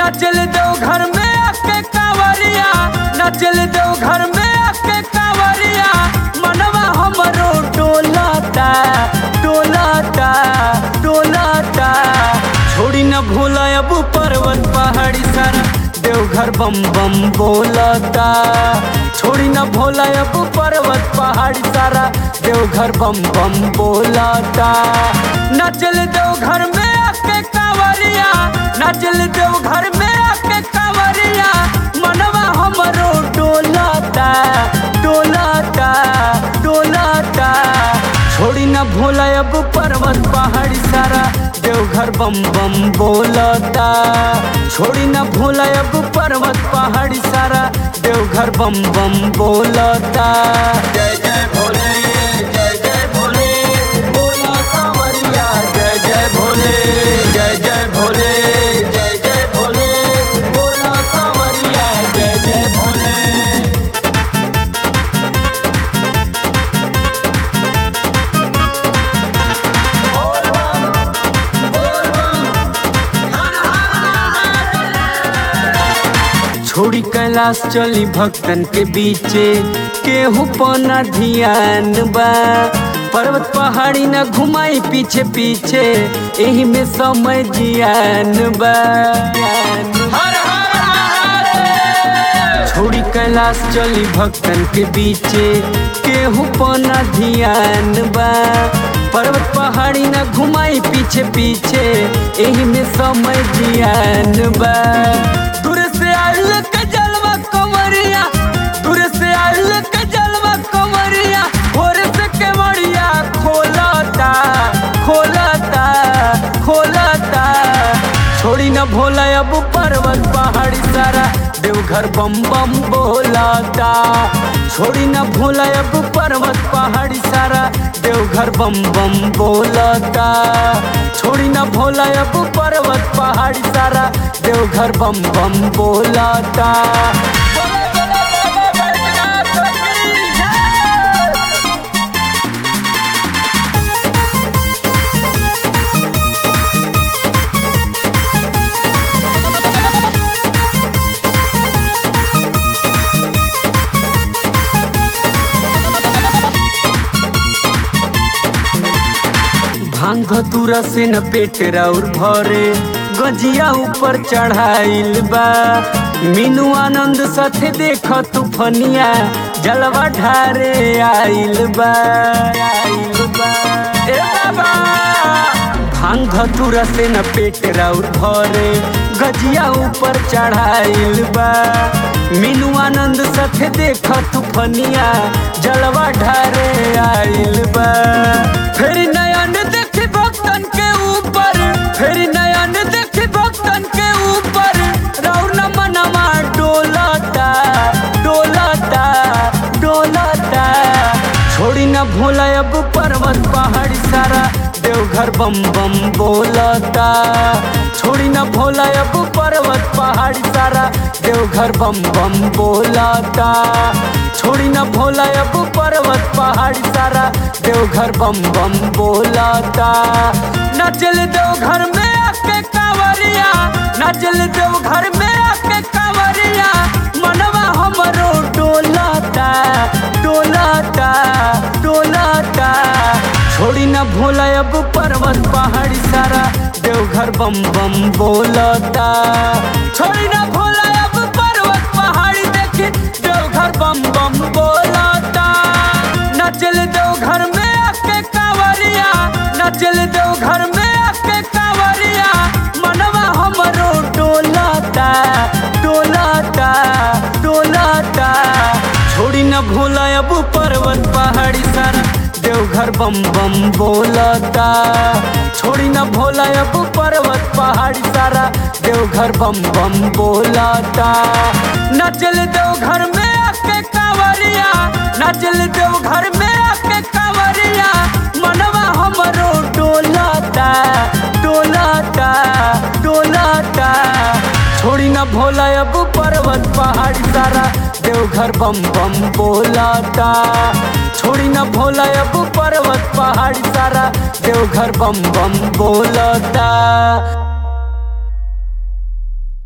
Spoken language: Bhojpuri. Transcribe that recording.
नचल दो घर में आके कांवरिया नचल दो घर में आके कांवरिया मनवा हमरो डोलाता डोलाता डोलाता छोड़ी न भूला अब पर्वत पहाड़ी सारा देवघर बम बम बोलता छोड़ी न भोला अब पर्वत पहाड़ी सारा देवघर बम बम बोलता नचल देवघर में आके कांवरिया नचल देवघर में आके कांवरिया मनवा हमरो डोलाता डोलाता डोलाता छोड़ी न भोला अब पर्वत पहाड़ी सारा देवघर बम बम बोलता छोड़ी न भोला अब पर्वत पहाड़ी सारा देवघर बम बम बोलता जय जय भोले जय जय भोले बोला कांवरिया जय जय भोले जय जय भोले जय जय भोले बोला कांवरिया जय जय भोले छोड़ी कैलाश चली भक्तन के बीचे केहू पना ध्यान बा पर्वत पहाड़ी न घुमाई पीछे पीछे एही में समय जियान बा छोड़ी कैलाश चली भक्तन के बीचे केहू पना ध्यान बा पर्वत पहाड़ी न घुमाई पीछे पीछे एही में समय जियान बा दूर से आइल के जलवा कमरिया दूर से आइल के जलवा कमरिया भोर से केवड़िया खोलता खोलता खोलता छोड़ी न भोला अब पर्वत पहाड़ी सारा देवघर बम बम बोलाता छोड़ी न भोला अब पर्वत पहाड़ी सारा देवघर बम बम बोलता छोड़ी न भोला अब पर्वत पहाड़ी सारा देवघर बम बम बोलता भांग धतूरा से न पेट राउर भरे गजिया ऊपर चढ़ाइल बा मीनू आनंद साथे देख तूफनिया जलवा ढारे आइल बा आइल बा ए बाबा भांग धतूरा से न पेट राउर भरे गजिया ऊपर चढ़ाइल बा मीनू आनंद साथे देख तूफनिया जलवा ढारे आइल बा फिर नयन देख भक्तन के ऊपर फिर नयन देख भक्तन के ऊपर रौन मनवा डोलता डोलता डोलता छोड़ी न भोला अब पर्वत पहाड़ी सारा देवघर बम बम बोलता छोड़ी न भोला अब पर्वत पहाड़ी सारा देवघर बम बम बोलता छोड़ी न भोला अब पर्वत पहाड़ी सारा देवघर बम बम बोलता नचल देवघर में आके कांवरिया नचल देवघर में आके कांवरिया मनवा हमरो डोलता डोलता डोलता छोड़ी न भोला अब पर्वत पहाड़ी सारा देवघर बम बम बोलता छोड़ी न भोला अब पर्वत पहाड़ी देखी देवघर बम बम बोलता नचल देवघर में आके कांवरिया नचल देवघर में आके कांवरिया मनवा हमरो डोलता डोलता डोलता छोड़ी न भोला अब पर्वत पहाड़ी सारा देवघर बम बम बोलता छोड़ी न भोला अब पर्वत पहाड़ी सारा देवघर बम बम बोलता नचल देवघर में आके कांवरिया नचल देवघर में आके कांवरिया मनवा हमरो डोलता डोलता डोलता छोड़ी न भोला अब पर्वत पहाड़ी सारा देवघर बम बम बोलता छोड़ी न भोला अब पर्वत पहाड़ी सारा देवघर बम बम बोलता